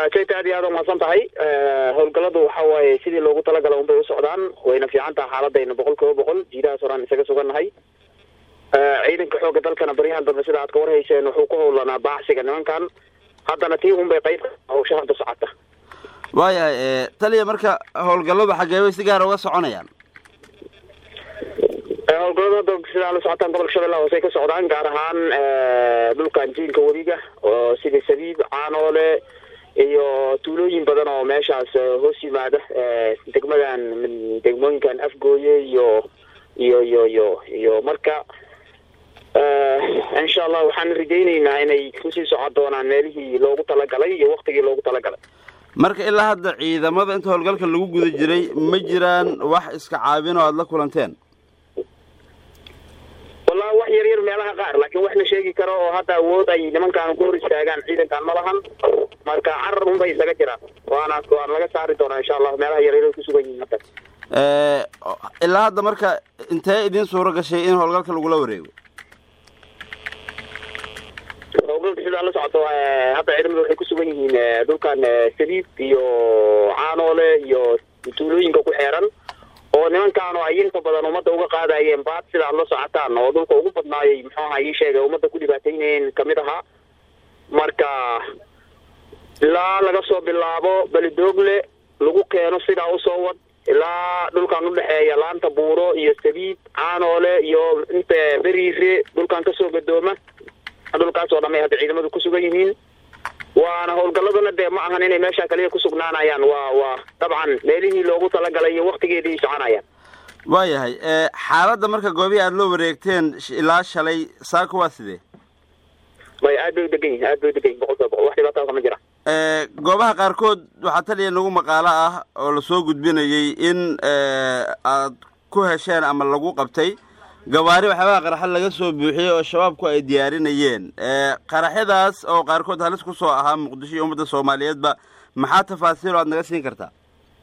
jayta aad iyo aad umahadsan tahay howlgaladu waxa waaye sidii loogu talagala unbay u socdaan wayna fiican taha xaaladayna boqol kiiba boqol jiidahaas horaan isaga sugannahay ciidanka xoogga dalkana baryahan dambe sida aad ka warhayseen wuxuu ku howlanaa baacsiga nimankan haddana tii unbay qayb hawsha hadda socota waayahay taliya marka howlgalladu xaggee bay si gaara uga soconayaan howlgalladu hadda sidaa la socotaan gobolka shabeellaha hoose ay ka socdaan gaar ahaan dhulkan jiinka webiga oo sida sabiib caanoole iyo tuulooyin badan oo meeshaas hoos yimaada degmadan degmooyinkan afgooye iyo iyo iyo iyo iyo marka insha allah waxaan rajayneynaa inay kusii socon doonaan meelihii loogu talagalay iyo waktigii loogu talagalay marka ilaa hadda ciidamada inta howlgalka lagu guda jiray ma jiraan wax iska caabin oo aada la kulanteen wallahi wax yar yar meelaha qaar laakiin wax la sheegi karo oo hadda awood ay nimankaan ku hor istaagaan ciidankan ma lahan marka carar unbay isaga jiraan waana waana laga saari doonaa insha allah meelaha yaryar ay kusugan yihiin hadda ilaa hadda marka intee idin suuro gashay in howlgalka lagula wareego howlgalka sidaa la socoto hadda ciidamada waxay kusugan yihiin dhulkan sabiib iyo caanoole iyo tuulooyinka ku xeeran oo nimankaan oo ay inta badan ummadda uga qaadayeen baad sida ad la socotaan oo dhulka ugu badnaayay muxuu ahaa ii sheegay ummadda ku dhibaataynayeen kamid ahaa marka ilaa laga soo bilaabo belidoogle lagu keeno sidaa usoo wad ilaa dhulkan udhexeeya laanta buuro iyo sabiib caanoole iyo inta beriire dhulkan kasoo gadooma dhulkaas oo dhamay hadda ciidamadu kusugan yihiin waana howlgalladuna dee ma ahan inay meesha kaliya kusugnaanayaan waa waa dabcan meelihii loogu talagalay iyo waktigeedii soconayaan waayahay xaaladda marka goobihii aada loo wareegteen ilaa shalay saako waa sidee may aad bay u degan yihin aad bay u degan yihin boqol kiiba boqol wax dhibaataa kama jira goobaha qaarkood waxaa taliya nagu maqaalo ah oo lasoo gudbinayay in aad ku hesheen ama lagu qabtay gawaari waxyaabaha qaraxa laga soo buuxiyey oo shabaabku ay diyaarinayeen qaraxyadaas oo qaarkood halis kusoo ahaa muqdisho iyo ummadda soomaaliyeedba maxaa tafaasiil oo aad naga siin kartaa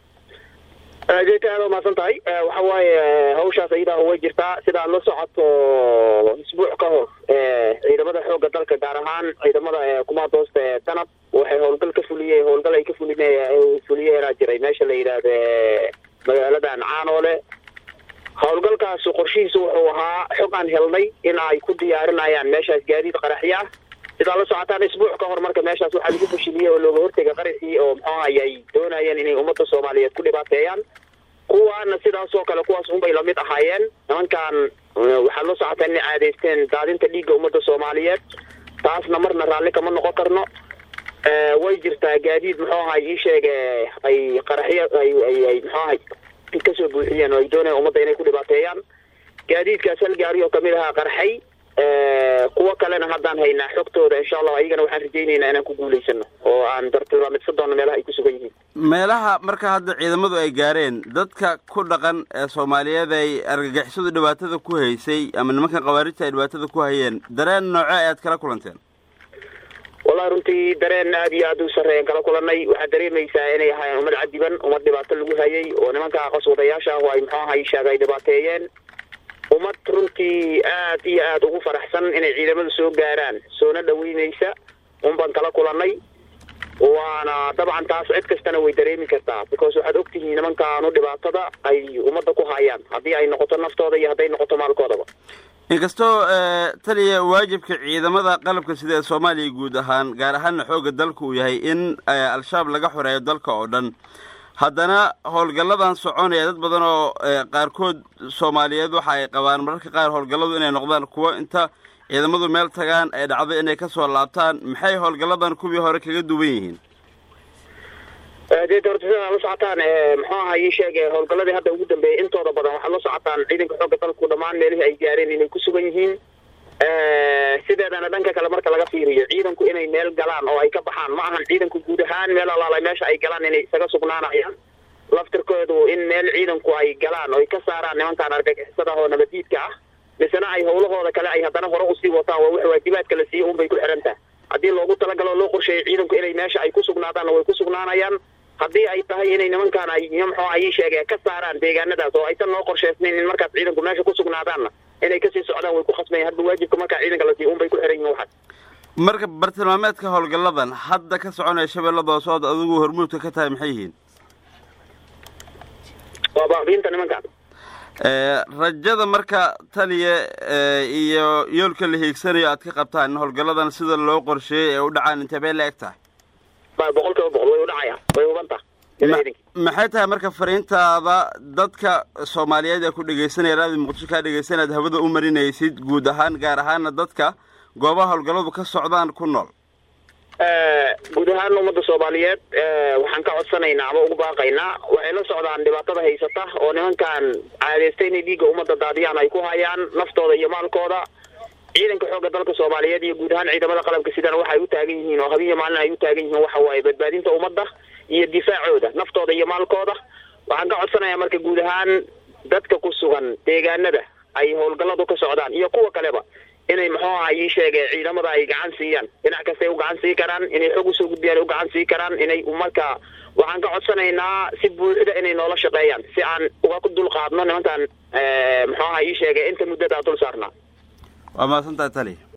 jeta aad umahadsan tahay waxa waaye hawshaas ayadaa way jirtaa sida aad la socoto isbuuc ka hor ciidamada xoogga dalka gaar ahaan ciidamada kumaadoosta ee danab waxay howlgal ka fuliyey howlgal ay ka fulin fuliyeenaa jiray meesha la yidhaahda magaaladan caanoole howlgalkaas qorshihiisu wuxuu ahaa xog aan helnay in ay ku diyaarinayaan meeshaas gaadiid qaraxyo ah sidaa la socotaan isbuuc ka hor marka meeshaas waxaa lagu fashiliyey oo looga hortega qaraxii oo muxuu ahay ay doonayeen inay ummadda soomaaliyeed ku dhibaateeyaan kuwaana sidaas oo kale kuwaas unbay lamid ahaayeen nimankan waxaad la socotaan inay caadaysteen daadinta dhiigga ummadda soomaaliyeed taasna marna raalli kama noqon karno way jirtaa gaadiid muxuu ahay ii sheege ay qaraxyo ay ay ay muxuu ahay kasoo buuxiyeen oo ay doonayaan ummadda inay ku dhibaateeyaan gaadiidkaas hal gaari oo kamid ahaa qarxay kuwo kalena haddaan haynaa xogtooda insha allah ayagana waxaan rajaynaynaa inaan ku guulaysano oo aan dartilmaamidsan doono meelaha ay ku sugan yihiin meelaha marka hadda ciidamadu ay gaareen dadka ku dhaqan ee soomaaliyeed ay argagixisadu dhibaatada ku haysay ama nimankan khawaarijta ay dhibaatada ku hayeen dareen nooce ayaad kala kulanteen wallahi runtii dareen aad iyo aad u sarreeyan kala kulanay waxaad dareemaysaa inay ahaayeen ummad cadiban ummad dhibaato lagu hayay oo nimanka qaswadayaasha ah oo ay muxuu ahay sheega ay dhibaateeyeen ummad runtii aad iyo aad ugu faraxsan inay ciidamadu soo gaaraan soona dhaweynaysa unbaan kala kulanay waana dabcan taas cid kastana way dareemi kartaa because waxaad ogtihiin nimankaanu dhibaatada ay ummadda ku hayaan haddii ay noqoto naftooda iyo hadday noqoto maalkoodaba inkastoo taliya waajibka ciidamada qalabka sida ee soomaaliya guud ahaan gaar ahaanna xoogga dalka uu yahay in al-shabaab laga xoreeyo dalka oo dhan haddana howlgalladan soconaya dad badan oo qaarkood soomaaliyeed waxa ay qabaan mararka qaar howlgalladu inay noqdaan kuwo inta ciidamadu meel tagaan ay dhacdo inay kasoo laabtaan maxay howlgalladan kuwii hore kaga duwan yihiin dee horta sidaa la socotaan muxuu ahaa ii sheege howlgalladii hadda ugu dambeeyay intooda badan waxaad la socotaan ciidanka xoogga dalku dhammaan meelihii ay gaareen inay ku sugan yihiin sideedana dhanka kale marka laga fiiriyo ciidanku inay meel galaan oo ay ka baxaan ma ahan ciidanku guud ahaan meel alaala meesha ay galaan inay isaga sugnaanayaan laftirkoodu in meel ciidanku ay galaan oo ay ka saaraan nimankaan argagixisada oo nabadiidka ah misena ay howlahooda kale ay haddana hore usii wataan waa wax waajibaadka la siiye unbay ku xihan taha haddii loogu talagalo loo qorsheeyo ciidanku inay meesha ay ku sugnaadaanna way ku sugnaanayaan haddii ay tahay inay nimankaan ay muxuu ayii sheegeen ka saaraan deegaanadaas oo aysan noo qorshaysnayn in markaas ciidanku meesha ku sugnaadaanna inay kasii socdaan way ku khasbayan hadba waajibka markaa ciidanka la siiyo unbay ku xihan yihin waxaas marka bartilmaameedka howlgalladan hadda ka soconaya shabeellada hoose ood adigu hormuudka ka tahay maxay yihiin waa baabiinta nimankan rajada marka taliya iyo yoolka la hiigsanayo aad ka qabtaan in howlgalladan sida loo qorsheeyey ee u dhacaan intee bay la eg tahay boqol kiiba boqol way udhacayaan way hubanta maxay tahay marka fariintaada dadka soomaaliyeed ee ku dhegaysanaya raadi muqdisho kaa dhegaysanaad hawada u marinaysid guud ahaan gaar ahaana dadka goobaha howlgalladu ka socdaan ku nool guud ahaan ummadda soomaaliyeed waxaan ka codsanaynaa ama ugu baaqaynaa waxay la socdaan dhibaatada haysata oo nimankan caadaystay inay dhiigga ummadda daadiyaan ay ku hayaan naftooda iyo maalkooda ciidanka xoogga dalka soomaaliyeed iyo guud ahaan ciidamada qalabka sidana waxay u taagan yihiin oo habiiyo maalin ay u taagan yihiin waxa waaye badbaadinta ummadda iyo difaacooda naftooda iyo maalkooda waxaan ka codsanayaa marka guud ahaan dadka ku sugan deegaanada ay howlgalladu ka socdaan iyo kuwa kaleba inay muxuu aha ii sheege ciidamada ay gacan siiyaan dhinac kastay u gacan sii karaan inay xog usoo gudbiyaan u gacan sii karaan inay marka waxaan ka codsanaynaa si buuxda inay noola shaqeeyaan si aan uga dul qaadno nimankan muxuu aha ii sheege inta muddadaa dul saarnaa waa mahadsantahay tali